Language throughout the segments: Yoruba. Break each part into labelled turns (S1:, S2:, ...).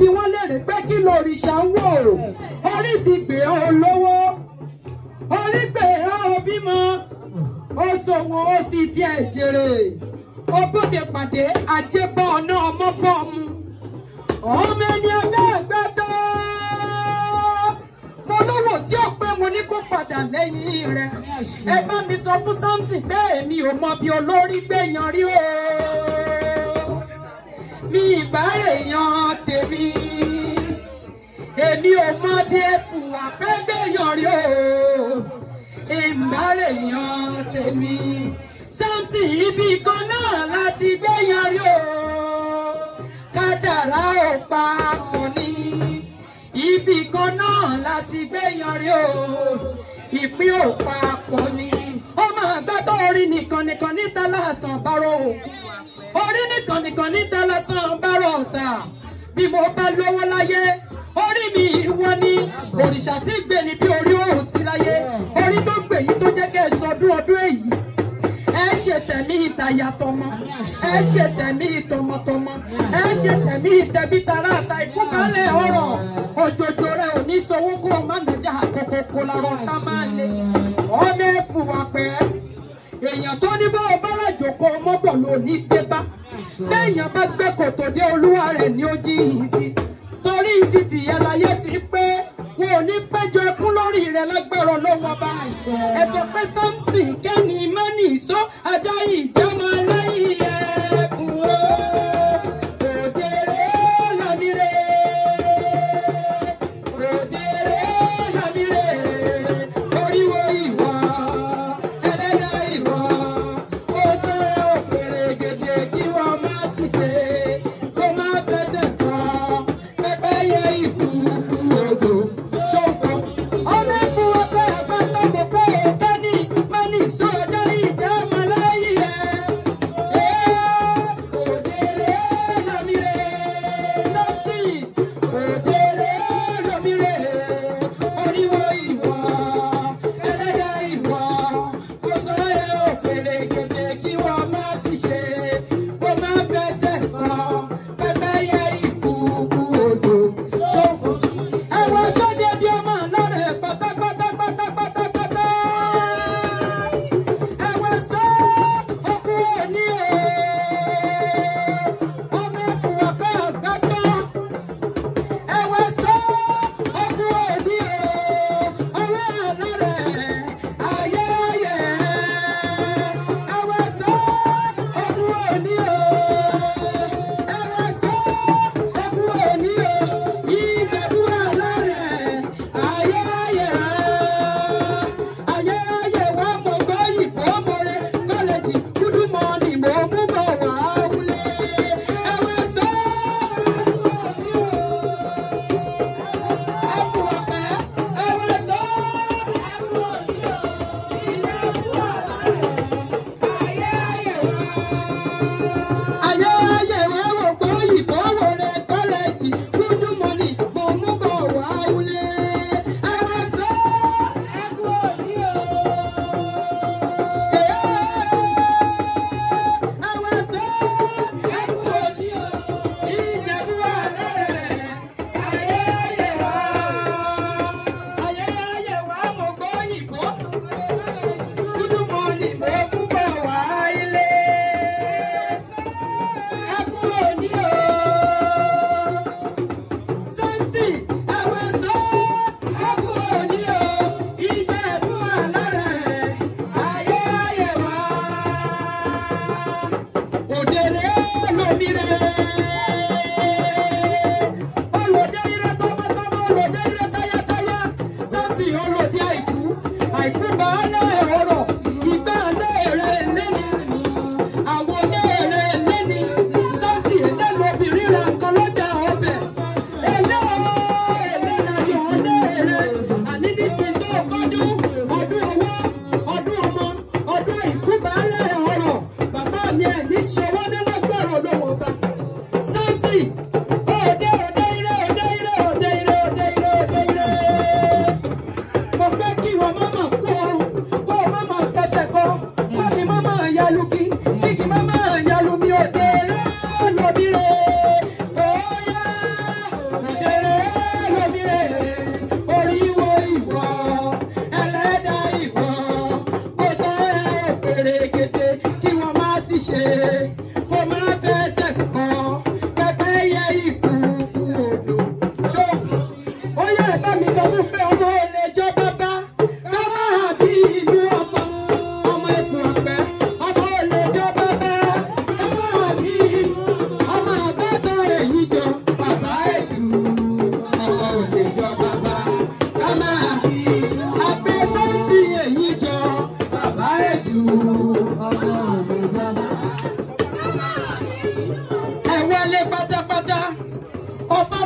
S1: bi wọ́n léèrè pé kí lòrìṣà ń wò orí ti gbé ọ lówó orí gbé ọ bímọ ó ṣòwò ó sì tiẹ̀ jèrè ògbóde pàdé àjẹbọ ọ̀nà ọmọ bọ́ mu ọmọ ẹni ẹgbẹ́ ẹgbẹ́ tó mo lówó tí ó pé mo ní kó padà lẹ́yìn rẹ̀ ẹ bá mi sọ fún Samson pé èmi ò mọ bí olórí gbẹ̀yàn rí o mi ìbárè yan tèmi èmi ò mọ bí ẹfù àpẹgbẹ̀yàn rí o ìbárè yan tèmi Samson ibi kan náà láti gbẹ̀yàn rí o kádàrá ò papọ̀ ní ibì kan náà láti gbẹ̀yàn rí o ìpín ò papọ̀ ní. ó máa gbá tó orí nìkan nìkan níta lásán bárò orí nìkan nìkan níta lásán bárò ọ̀sà bí mo bá lówó láyé orí mi ìwọ ni òrìṣà tí gbé ni bí orí òun sí láyé orí tó gbè yìí tó jẹ́ kẹ́ ẹ sọdún ọdún èyí ẹ ṣe tẹ̀mí ìtayà tọmọ ẹ ṣe tẹ̀mí ìtọmọtọmọ ẹ ṣe tẹ̀mí ìtẹ̀bí tara àta ìkúkalẹ̀ ọ̀rọ̀ òjòjò rẹ ò ní sọwọ́ kó o má nàjà àkókò kó larọ ká máa lè ọmọ ẹ̀fù wà pẹ́ èèyàn tó ní bá ọbára jòkó mọ́bọ̀ ló ní débá béèyàn bá gbé kòtò dé olúwa rẹ̀ ní ó jí yìí sí torí títì ẹláyé fi pé wọn ò ní péjọ ẹkún lórí rẹ̀ lágbára lọ́wọ́ bá ẹ sọ pé Samson kẹ́ni mẹ́ni ìṣó ajá ìjọba lẹ́yìn ẹkùn o òdèrè lámìrè òdèrè lámìrè oríwo ìwà ẹlẹ́dà ìwà ó sọ òkèrè gèdè kí wọ́n má ṣiṣẹ́ kó má fẹsẹ̀ tán pẹ́pẹ́yẹ ìkú odò ṣòfò. ọmọ ẹ̀fọ́ ọpẹ́ àgbàtọ́ mo pé èké ní mẹ́ni sọ́jọ́ ìjà ọmọlẹ́yìn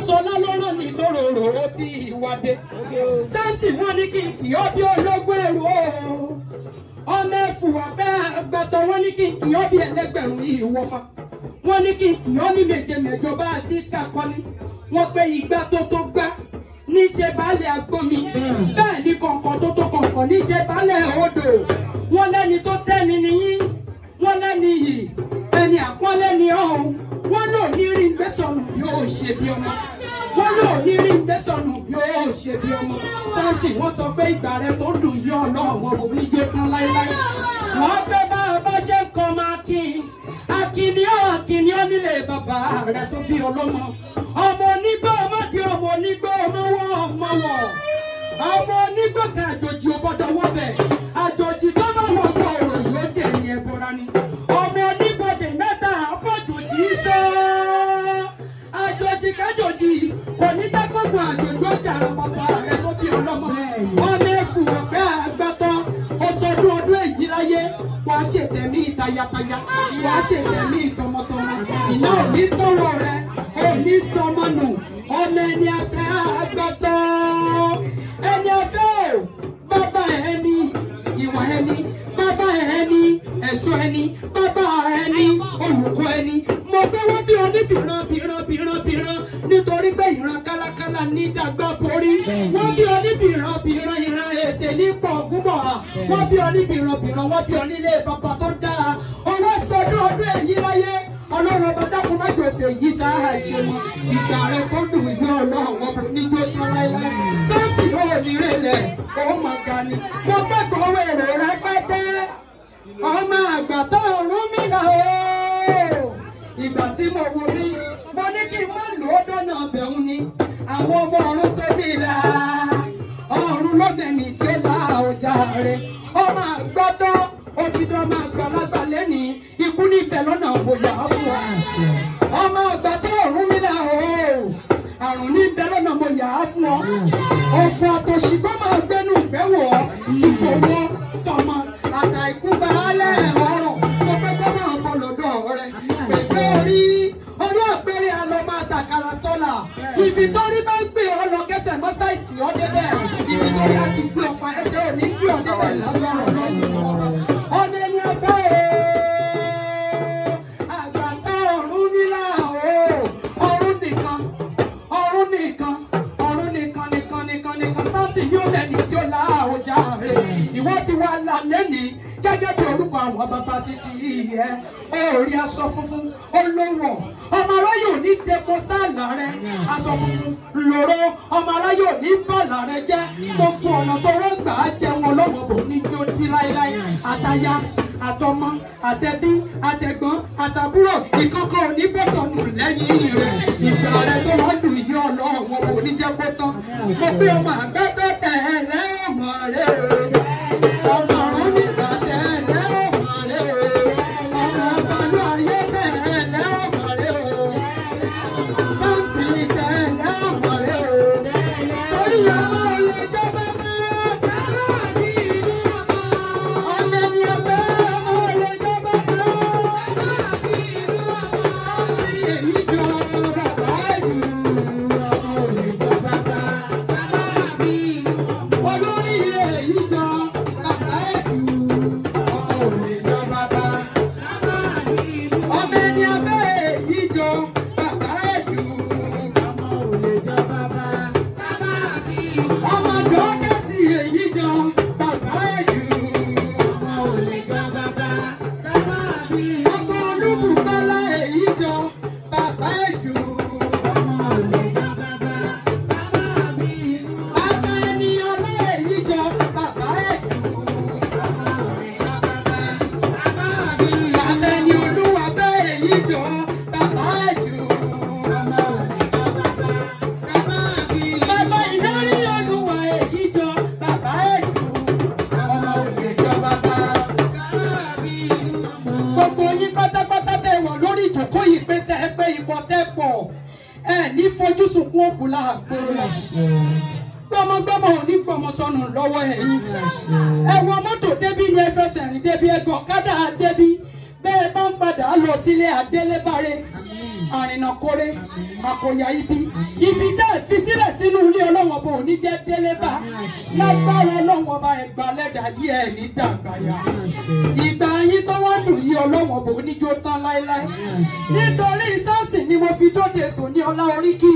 S1: Fáṣọlá ló rán ní sòròrò ó ti ìwádé. Sáǹtì wọ́n ní kí n kì ọ́ bí ológun èrò o. Ọmọ ẹ̀fù abẹ́ àgbàtọ̀ wọ́n ní kí n kì ọ́ bí ẹlẹ́gbẹ̀rún ìwọ́fà. Wọ́n ní kí n kì ọ́ ní méje mẹ́jọ bá àti kakọ́ni. Wọ́n pé ìgbà tó tó gbá níṣẹ́ baálé agbómi. Bẹ́ẹ̀ ni kọ̀ǹkọ̀ tó tó kọ̀ǹkọ̀ níṣẹ́ baálé odò. Wọ́n lẹ́ni tó tẹ́ni nìyí. Wọ́n lẹ́ni yìí. Ẹni àpọ́nlé ni ọ̀hún. Wọ́n lò ní rí gbẹ́sọ̀nù yóò ṣe bí ọmọ wọ́n lò ní rí tẹ́sánù yóò ṣe bí ọmọ sáǹsì wọ́n sọ pé ìgbà rẹ tó dùn yí ọlọ́run kò ní jẹ́ tán láéláé. wọ́n fẹ́ bá a bá ṣe ń kọ́ máa kí i akíní ọ́ akíní ọ́ nílé bàbá rẹ tó bí ọlọ́mọ. ọmọ onígbà ọmọdé ọmọ onígbà ọmọ wọ ọmọ wọ ọmọ onígbà kan àjòjì ò gbọdọ̀ wọ bẹ̀ àjòjì tó bá wọ ọgbọ ọ̀rọ̀ yóò dé ní ẹbọra ni ọmọ onígbòdè mẹ́ta àfọ̀jòjì sọ́ọ́ àjòjì kájòjì kò ní dákọ̀gbọ̀n àjòjì ọjà ara bàbá rẹ tó bí ọlọ́mọ. ọmọ ẹ̀fù ọ̀pẹ́ àgbàtọ́ ọsọdún ọdún èyí láyé wàá ṣètẹ̀mí tayataya wàá ṣètẹ̀mí tọmọtọmọ ìná òní tọrọ rẹ òní sọmọ nù ọmọ ẹni afẹ́ àgbàtọ́ ẹni afẹ́ ò bàbá ẹni ìwà ẹni bàbá ẹni ẹ̀sọ́ ẹni bàbá ẹni olùkọ́ ẹni mo gbé wọ́n bí oníbìrán bìrán bìrán bìrán nítorí pé ìran kálákálá ní dàgbà borí wọ́n bí oníbìrán bìrán ìran èsè ní pọ̀gúnbọ̀ wọ́n bí oníbìrán bìrán wọ́n bí onílé bàbá tó dáa owó sọdún ọdún èyí láyé ọlọ́run ọba dákun má jò fè yí sáà ṣe mọ́ ìgbà rẹ kó dùn yí ọlọ́run ọba níjó tán láéláé sọ́ọ̀tì ó ní rẹ̀lẹ̀ ó mọ̀ ga ni mo kẹ́kọ̀ọ́ wèrè rẹpẹtẹ ọmọ àgbà tó ọ̀run mi là ó ìgbà tí mo wo rí mo ní kí n má lò ó dọ́nà bẹ̀rù ni àwọn ọmọ ọ̀run tó bí la ọ̀run lọ́bẹ̀ni tí ó la ọjà rẹ̀ ọmọ àgbà tó òtítọ́ ọmọ àgbàlagbà lẹ́ni ikú níbẹ̀ lọ́nà bóyá fún wa ọmọ àgbà tó ọ̀run mi là ó àrùn níbẹ̀ lọ́nà mo yà á fún ọ ọ̀fọ̀ àtòṣì tó máa gbẹ́nu ìgbẹ́ wọ̀ ọ́ ìkòwò tọmọ àtàìkú baálẹ̀ ọ̀rọ̀ mo fẹ́ kọ́ máa bọ̀ lọ́dọ̀ rẹ̀ pèsè orí orí àpẹẹrẹ àlọ́ máa tàkàrà sọ́la ibi tó rí bá ń gbé ọ lọ kẹsẹ̀ mọ́sáìsì ọ débẹ̀ ibi tó rí àti gbé ọ̀pá ẹsẹ̀ ò ní gbé ọ débẹ̀ lágbára lọ́wọ́ ọ̀nà ẹni ẹgbẹ́ o àgbàtà ọ̀run nílà o ọ̀run nìkan ọ̀run nìkan ọ̀run nìkan nìkan nìkan nìkan sáàtì yóò lẹ́ni tí ó la àwòjà rẹ̀ ìwọ ti wá là lẹ́ni gẹ́gẹ́ bí orúkọ àwọn bàbá títí yẹ orí aṣọ funfun olówó ọmọ aráyò ní depo sáàlà rẹ aṣọ funfun lòró ọmọ aráyò ní bàlà rẹ jẹ gbogbo ọ̀nà tó rọ́gbà á jẹun ọlọ́wọ́ bò ní jó dí láéláé àtàyà àtọmọ àtẹbí àtẹ̀gbọ́n àtàbúrò ìkọkọ òní bẹsọnù lẹ́yìn rẹ ìgbà rẹ tó wọn lù yí Ọlọ́run wọn kò ní jẹ kó tán mo pé ọmọ àgbẹ̀ tó tẹ̀ ẹ́ lẹ́ọ̀mọ rẹ o ọmọ ọ̀run nígbà tẹ̀ ẹ́ lẹ́ọ̀mọ rẹ o ọmọ ọ̀gbọ̀nú ayé tẹ̀ ẹ́ lẹ́ọ̀mọ rẹ o sáǹsì tẹ̀ ẹ́ lẹ́ọ̀mọ rẹ o torí ọmọ ilé ìjọba máa ọmọ ẹni ọbẹ̀ ọmọ ilé ìjọba máa èyí jọ bàbá jù ọmọ ilé ìjọba máa olórí èyí jọ bàbá jù ọmọ ilé ìjọba máa ọmọ ẹni ọbẹ̀ èyí jọ bàbá jù ọmọ ilé ìjọba máa ọmọ dọ́kẹ́sì èyí jọ bàbá jù ọmọ ilé ìjọba máa ọkọ olúbùkọ́lá èyí jọ bàbá jù ọmọ ilé ìjọba máa. Ọmọ ènìyàn lé èyí jọ bàbá ẹ̀jù. Ọmọ ẹni olúwa fẹ́ èyí jọ bàbá ẹ̀jù. Bàbá ìlérí olúwa èyí jọ bàbá ẹ̀jù. Gbogbo yín pátápátá tẹ̀ wọ̀ lórí ìjókòó yìí pé tẹ́ ẹ pé ipò tẹ́ pọ̀ ẹ ní fojú sunkún òkú láàgbóró náà gbọmọgbọmọ ò ní gbọmọ sọnù lọ́wọ́ ẹ̀yin ẹ wọ mọ́tò débí ni ẹ fẹsẹ̀ rìn débi ẹ gọ̀kadà débí bẹ́ẹ̀ bá ń padà lọ sílé adélébáré àrìnàkórè àkòyà ibi ibi dá fi sílẹ̀ sínú ilé ọlọ́wọ́n bò ní jẹ́ délé bá lágbára ọlọ́wọ́n bá ẹgbàá lẹ́dà yí ẹ̀ ní dàgbàyà ìgbà yín tó wá dùn yí ọlọ́wọ́n bò ní jó tán láéláé nítorí sáàsì ni mo fi dóde tò ní ọlá oríkì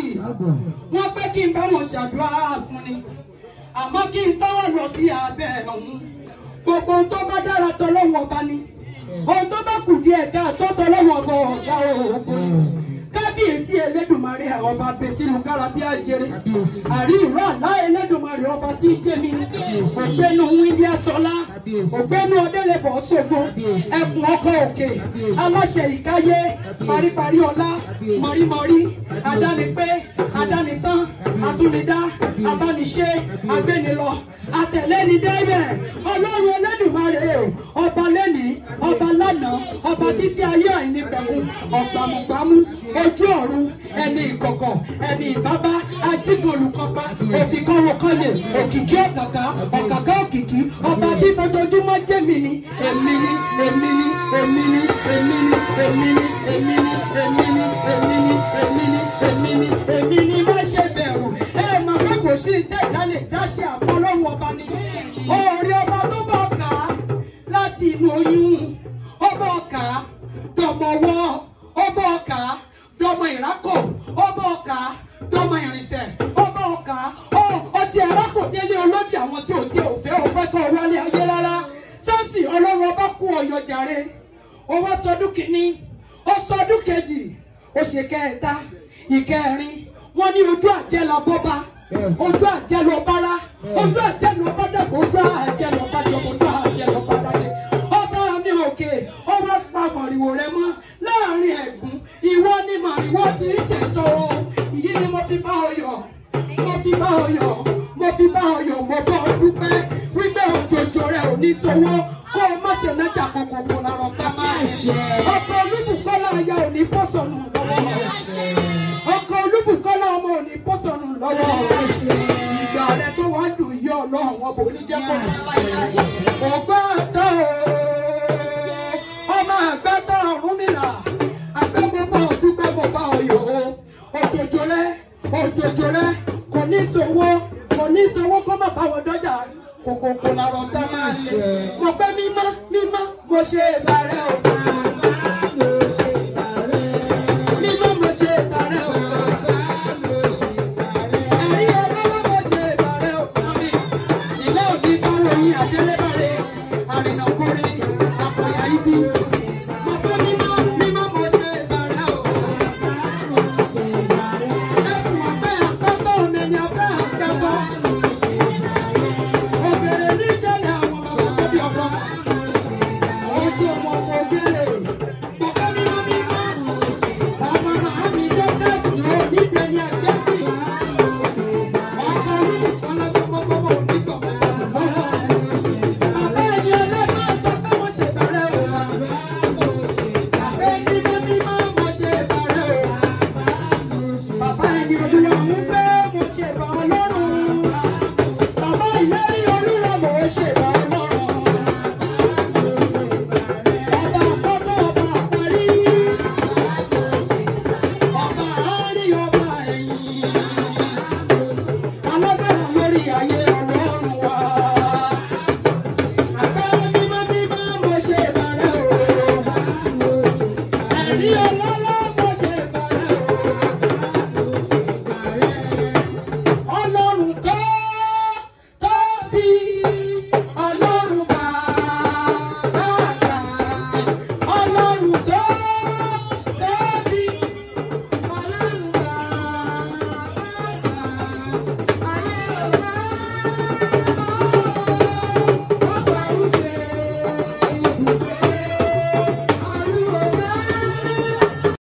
S1: wọ́n pé kí n bá wọn ṣàdúrà fún ni àmọ́ kí n tọ́wọ́ lọ sí abẹ́ ọ̀hún gbogbo ohun tó bá dára tọ́lọ́wọ́n bá ní ohun tó bá kù díẹ̀ ká tó tọ́lọ́wọ́n bọ̀ ọ̀gá òògùn ni kábíyèsí elédùnmarè ọba bẹtìlú kárábí àjèrè àrí ìró àlá elédùnmarè ọba tí jẹmi ni ògbénu wíńdí aṣọlá ògbénu ọdẹlẹbọ ṣògo ẹkùn ọkọ òkè aláṣẹ ìkáyé paríparí ọlá mọrímọrí adánipé adánitán atúnidá abániṣe agbénilọ àtẹlẹnidẹbẹ ọlọ́run elédùnmarè ọba lẹni ọba lánàá ọba títí ayé àìnípẹ̀kun ọgbàmùgbàmù ojú ọ̀run ẹni ìkọ̀kọ̀ ẹni ìbábá ajígolùkọ́pá òfìkọ́wọ́kọ́lẹ̀ òkìkí ọ̀kàkà ọ̀kàkà òkìkí ọba tí fojoojúmọ́ jẹ́mi ni èmi ni èmi ni èmi ni èmi ni èmi ni èmi ni èmi ni èmi ni èmi ni èmi ni èmi ni má ṣe bẹ̀rù ẹ mọ̀ pé kò sí ìtẹ̀dálẹ̀ dáṣẹ́ àfọlọ́wọ́ ọba ni oore ọba tó bọ̀ ká láti inú oyún ọba ọ̀ká dọ̀mọ̀wọ́ ọba ọ̀ká dọmọ ìrákò ọba ọkà dọmọ ìrìnsẹ̀ ọba ọkà ọ ọtí ẹrákò délé olódì àwọn tí ò tí ò fẹ́ ò fẹ́ kọ wálé ayé rárá sáǹtì ọlọ́run ọba kú ọyọ jàre ó wá sọdún kìíní ó sọdún kejì ó ṣe kẹta ìkẹrin wọn ní ojú àjẹ lọ bọba ojú àjẹ lọ bára ojú àjẹ lọ bá dàgbà ojú àjẹ lọ bá jọmọ ojú àjẹ lọ bá dàgbà ọba mi òkè ọba pa mọ̀rìwò rẹ mọ́ láàrin ẹ̀gún ìwọ ni màrìwò ti ń ṣèṣọ ìyí ni mo fi bá ọ yọ̀ mo fi bá ọ yọ̀ mo fi bá ọ yọ̀ mo bá ọ dúpẹ́ wípé òjòjò rẹ ò ní sowó kó o má ṣe nájà kòkòkò làrọ̀ ká máa ṣe ọkọ̀ olúbùkọ́lá aya ò ní bọ́ sọnù lọ́wọ́ ọkọ̀ olúbùkọ́lá ọmọ ò ní bọ́ sọnù lọ́wọ́ ìgbà rẹ tó wá dùn yí ọlọ́run wọn bò ní jẹ́ kó ọgbà tó ọmọ àgbà tó ọ̀run mìíràn agbẹ́gbọ́gbọ́ dúpẹ́ bọ́bá ọ̀yọ́ òjòjò rẹ òjòjò rẹ kò ní sowó kò ní sowó kó má bá wọn dọ́jà kòkòkò làrọ̀ tá máa ṣe mo pẹ́ mímọ́ mímọ́ mo ṣe ìbàrẹ̀ ọ̀gá.